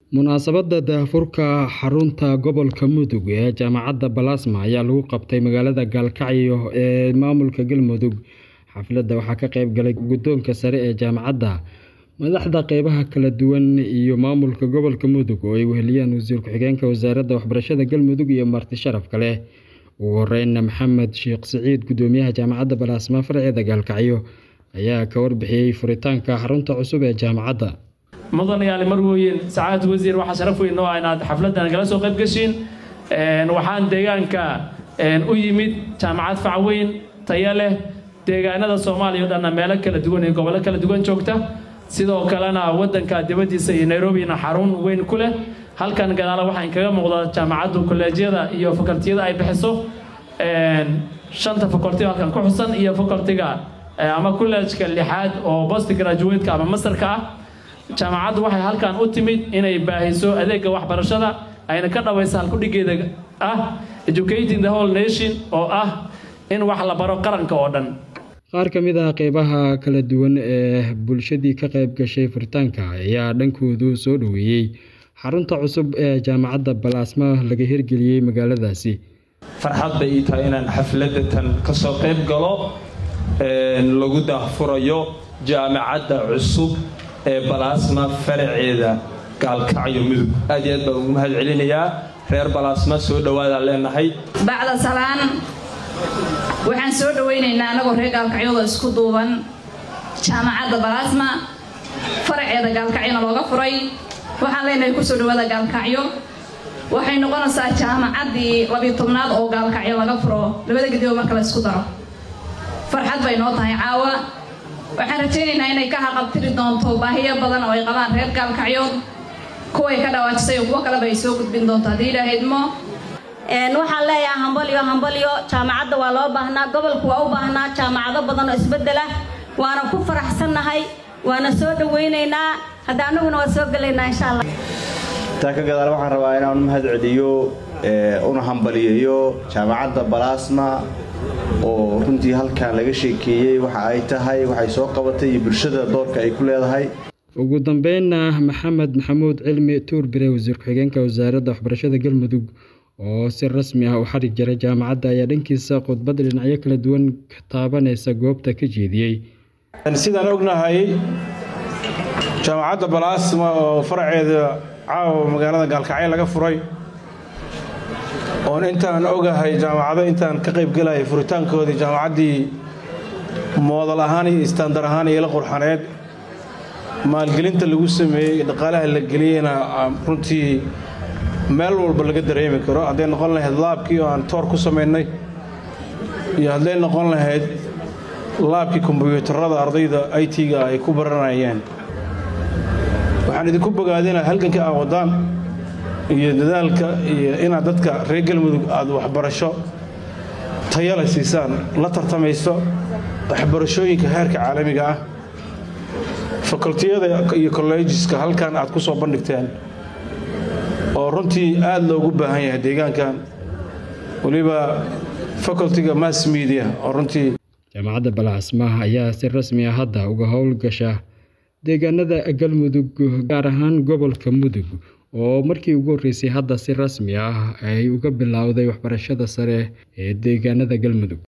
Munaasabadda daahfurka xarunta gobolka Mudug ee Jaamacadda Balaasma ayaa lagu qabtay magaalada Gaalkacyo ee maamulka Galmudug. Xafladda waxaa ka qayb galay guddoonka sare ee jaamacadda, madaxda qeybaha kala duwan iyo maamulka gobolka Mudug oo ay weheliyaan Wasiir Ku-xigeenka Wasaaradda Waxbarashada Galmudug iyo marti sharaf kale. Ugu horeyn, Maxamed Sheekh Siciid, Guddoomiyaha Jaamacadda Balaasma farceeda Gaalkacyo, ayaa ka warbixiyay furitaanka xarunta cusub ee jaamacadda. mudanayaal marwooyin sacaad wasiir waxaa sharaf weyn noo ah inaad xafladdan kala soo qayb gashiin waxaan deegaanka u yimid jaamacad fac weyn tayo leh deegaanada soomaaliya o dhanna meelo kala duwan iyo gobollo kala duwan joogta sidoo kalena waddanka dibaddiisa iyo nairobina xarun weyn ku leh halkan gadaala waxaa inkaga muuqda jaamacaddu kolleejyada iyo fakultiyada ay bixiso shanta fakulti halkan ku xusan iyo fakultiga ama kolleejka lixaad oo post graduate-ka ama mastarka ah jaamacaddu waxay halkan u timid inay baahiso adeegga waxbarashada ayna ka dhawaysa halkudhigeeda ah educating the whole nation oo ah in wax la baro qaranka oo dhan qaar ka mid ah qeybaha kala duwan ee bulshadii ka qayb gashay furitaanka ayaa dhankoodu soo dhoweeyey xarunta cusub ee jaamacadda balaasma laga hirgeliyey magaaladaasi farxad bay ii tahay inaan xafladatan ka soo qayb galo lagu daahfurayo jaamacadda cusub ee balaasma faraceeda gaalkacyo mudug aad iyo aad baan ugu mahad celinayaa reer balaasma soo dhowaadaan leenahay bacda salaan waxaan soo dhowaynaynaa annagoo reer gaalkacyooda isku duuban jaamacadda balaasma faraceeda gaalkacyona looga furay waxaan leenahay kusoo dhowaada gaalkacyo waxay noqonaysaa jaamacaddii labiyo tobnaad oo gaalkacyo laga furo labada gedibo marka la isku daro farxad bay noo tahay caawa waxaan rajaynaynaa inay ka haqabtiri doonto baahiyo badan oo ay qabaan reer gaalkacyood kuway ka dhawaajisay oo kuwo kaleba ay soo gudbin doonto haddii ilaahaydmo waxaan leeyahay hambalyo hambalyo jaamacadda waa loo baahnaa gobolku waa u baahnaa jaamacado badan oo isbedela waana ku faraxsannahay waana soo dhawaynaynaa hadda annaguna waa soo gelaynaa insha allah taa ka gadaal waxaan rabaa inaan mahad celiyo una hambaliyeeyo jaamacadda balaasma oo runtii halkan laga sheekeeyey waxa ay tahay waxay soo qabatay iyo bulshada doorka ay ku leedahay ugu dambeynna maxamed maxamuud cilmi tuurbire wasiir ku-xigeenka wasaaradda waxbarashada galmudug oo si rasmi ah u xarig jaray jaamacadda ayaa dhankiisa khudbad dhinacyo kala duwan taabanaysa goobta ka jeediyey sidaan ognahay jaamacadda balaasma oo faraceeda caawa magaalada gaalkacyo laga furay oon intaan ogahay jaamacado intaan ka qayb gelaya furitaankoodii jaamacaddii moodal ahaan iyo istaandar ahaan iyo la qurxaneed maalgelinta lagu sameeyey dhaqaalaha la geliyeyna runtii meel walba laga dareemi karo hadday noqon lahayd laabkii oo aan toor ku samaynay iyo hadday noqon lahayd laabkii kombyuutarada ardayda i t-ga ay ku baranayeen waxaan idinku bogaadinaa halganka aa wadaan iyo dadaalka iyo inaad dadka reer galmudug aad waxbarasho tayale siisaan la tartamayso waxbarashooyinka heerka caalamiga ah fakultiyada iyo kollejiska halkan aad ku soo bandhigteen oo runtii aad loogu baahan yahay deegaankan weliba facultiga mass media oo runtii jaamacadda balaasma ayaa si rasmi ah hadda uga howlgasha deegaanada galmudug gaar ahaan gobolka mudug oo markii ugu horreysay hadda si rasmi ah ay uga bilowday waxbarashada sare ee deegaanada galmudug